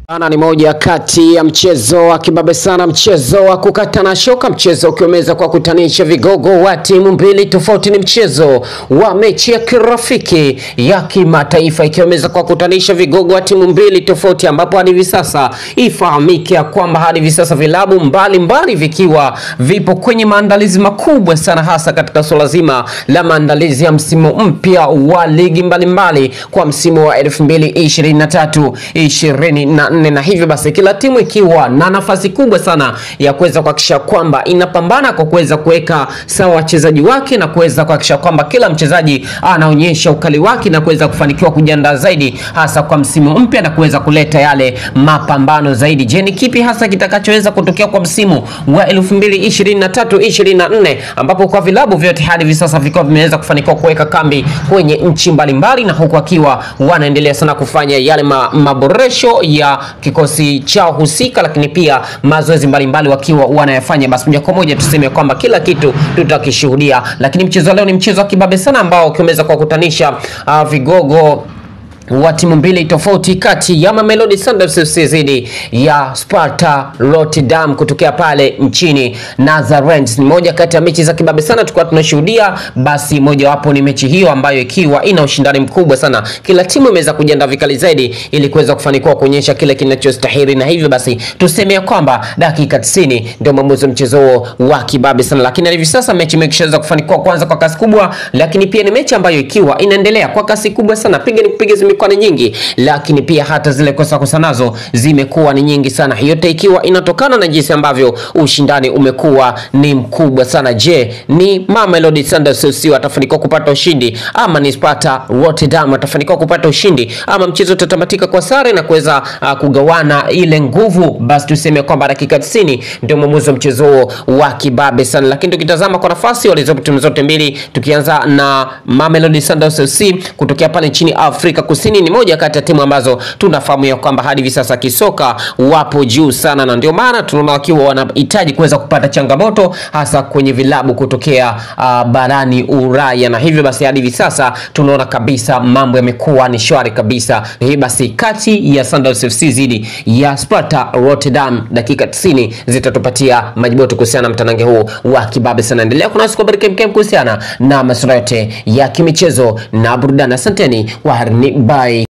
Ana ni moja kati ya mchezo wa kibabe sana, mchezo wa kukatana shoka, mchezo ukiweza kwa kutanisha vigogo wa timu mbili tofauti. Ni mchezo wa mechi ya kirafiki ya kimataifa ikiweza kwa kutanisha vigogo wa timu mbili tofauti, ambapo hadi hivi sasa ifahamike ya kwamba hadi hivi sasa vilabu mbalimbali vikiwa vipo kwenye maandalizi makubwa sana, hasa katika suala zima la maandalizi ya msimu mpya wa ligi mbalimbali mbali kwa msimu wa 2023 24 na hivyo basi kila timu ikiwa na nafasi kubwa sana ya kuweza kuhakikisha kwamba inapambana kwa kuweza kuweka sawa wachezaji wake na kuweza kuhakikisha kwamba kila mchezaji anaonyesha ukali wake na kuweza kufanikiwa kujiandaa zaidi hasa kwa msimu mpya na kuweza kuleta yale mapambano zaidi. Je, ni kipi hasa kitakachoweza kutokea kwa msimu wa 2023 24 ambapo kwa vilabu vyote hadi hivi sasa vikiwa vimeweza kufanikiwa kuweka kambi kwenye nchi mbalimbali na huku akiwa wanaendelea sana kufanya yale ma, maboresho ya kikosi chao husika, lakini pia mazoezi mbalimbali wakiwa wanayafanya. Basi moja kwa moja tuseme kwamba kila kitu tutakishuhudia, lakini mchezo leo ni mchezo wa kibabe sana ambao ukiweza kuwakutanisha uh, vigogo wa timu mbili tofauti kati ya Mamelodi Sundowns FC dhidi ya Sparta Rotterdam kutokea pale nchini Netherlands. Ni moja kati ya mechi za kibabe sana tulikuwa tunashuhudia, basi mojawapo ni mechi hiyo ambayo ikiwa ina ushindani mkubwa sana. Kila timu imeweza kujiandaa vikali zaidi ili kuweza kufanikiwa kuonyesha kile kinachostahili, na hivyo basi tuseme ya kwamba dakika 90 ndio maamuzi wa mchezo huo wa kibabe sana, lakini hivi sasa mechi imeshaweza kufanikiwa kwanza kwa kasi kubwa, lakini pia ni mechi ambayo ikiwa inaendelea kwa kasi kubwa sana, piga ni kupiga zimekuwa ni nyingi, lakini pia hata zile kosa kosa nazo zimekuwa ni nyingi sana, yote ikiwa inatokana na jinsi ambavyo ushindani umekuwa ni mkubwa sana. Je, ni Mamelodi Sundowns FC watafanikiwa kupata ushindi ama ni Sparta Rotterdam watafanikiwa kupata ushindi ama mchezo utatamatika kwa sare na kuweza uh, kugawana ile nguvu? Basi tuseme kwamba dakika 90 ndio mwamuzi wa mchezo huo wa kibabe sana, lakini tukitazama kwa nafasi walizopo timu zote mbili, tukianza na Mamelodi Sundowns FC kutokea pale nchini Afrika Kusini ni moja kati ya timu ambazo tunafahamu ya kwamba hadi hivi sasa kisoka wapo juu sana, na ndio maana tunaona wakiwa wanahitaji kuweza kupata changamoto hasa kwenye vilabu kutokea uh, barani Ulaya, na hivyo basi hadi hivi sasa tunaona kabisa mambo yamekuwa ni shwari kabisa. Na hivyo basi kati ya Sundowns FC dhidi ya Sparta Rotterdam, dakika 90 zitatupatia majibu kuhusiana na mtanange huu wa kibabe sana. Endelea kuna siku habari kemkem kuhusiana na masuala yote ya kimichezo na burudani. Asanteni, waharini, bye.